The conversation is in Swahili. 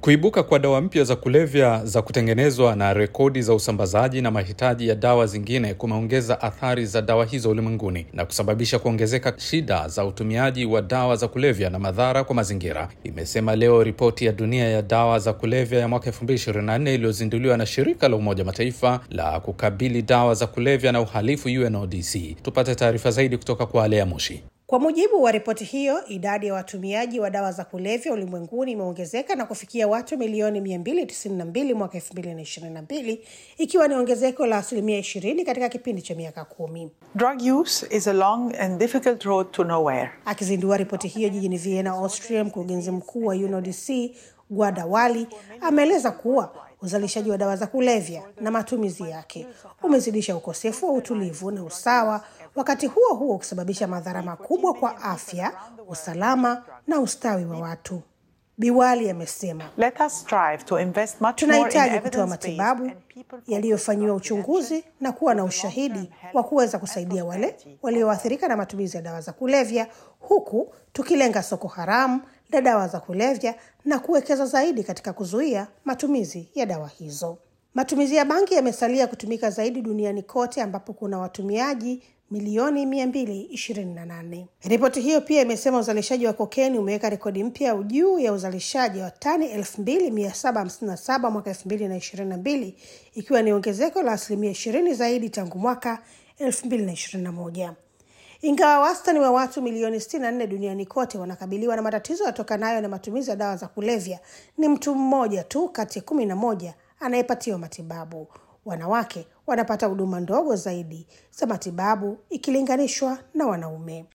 Kuibuka kwa dawa mpya za kulevya za kutengenezwa na rekodi za usambazaji na mahitaji ya dawa zingine kumeongeza athari za dawa hizo ulimwenguni na kusababisha kuongezeka shida za utumiaji wa dawa za kulevya na madhara kwa mazingira, imesema leo ripoti ya dunia ya dawa za kulevya ya mwaka 2024 iliyozinduliwa na shirika la Umoja Mataifa la kukabili dawa za kulevya na uhalifu UNODC. Tupate taarifa zaidi kutoka kwa Alea Mushi. Kwa mujibu wa ripoti hiyo, idadi ya watumiaji wa dawa za kulevya ulimwenguni imeongezeka na kufikia watu milioni 292 mwaka 2022 ikiwa ni ongezeko la asilimia 20 katika kipindi cha miaka kumi. Drug use is a long and difficult road to nowhere. Akizindua ripoti hiyo jijini Vienna, Austria, mkurugenzi mkuu wa UNODC Gwada Wali ameeleza kuwa uzalishaji wa dawa za kulevya na matumizi yake umezidisha ukosefu wa utulivu na usawa, wakati huo huo ukisababisha madhara makubwa kwa afya, usalama na ustawi wa watu. Biwali amesema Let us strive to invest much more in tunahitaji kutoa evidence-based matibabu and people- yaliyofanyiwa uchunguzi na kuwa na ushahidi wa kuweza kusaidia wale walioathirika na matumizi ya dawa za kulevya, huku tukilenga soko haramu la dawa za kulevya na kuwekeza zaidi katika kuzuia matumizi ya dawa hizo. Matumizi ya bangi yamesalia kutumika zaidi duniani kote ambapo kuna watumiaji milioni 228. Ripoti hiyo pia imesema uzalishaji wa kokeni umeweka rekodi mpya juu ya uzalishaji wa tani 2757 mwaka 2022 ikiwa ni ongezeko la asilimia 20 zaidi tangu mwaka 2021. Ingawa wastani wa watu milioni 64 duniani kote wanakabiliwa na matatizo yatokanayo na matumizi ya dawa za kulevya, ni mtu mmoja tu kati ya kumi na moja anayepatiwa matibabu. Wanawake wanapata huduma ndogo zaidi za matibabu ikilinganishwa na wanaume.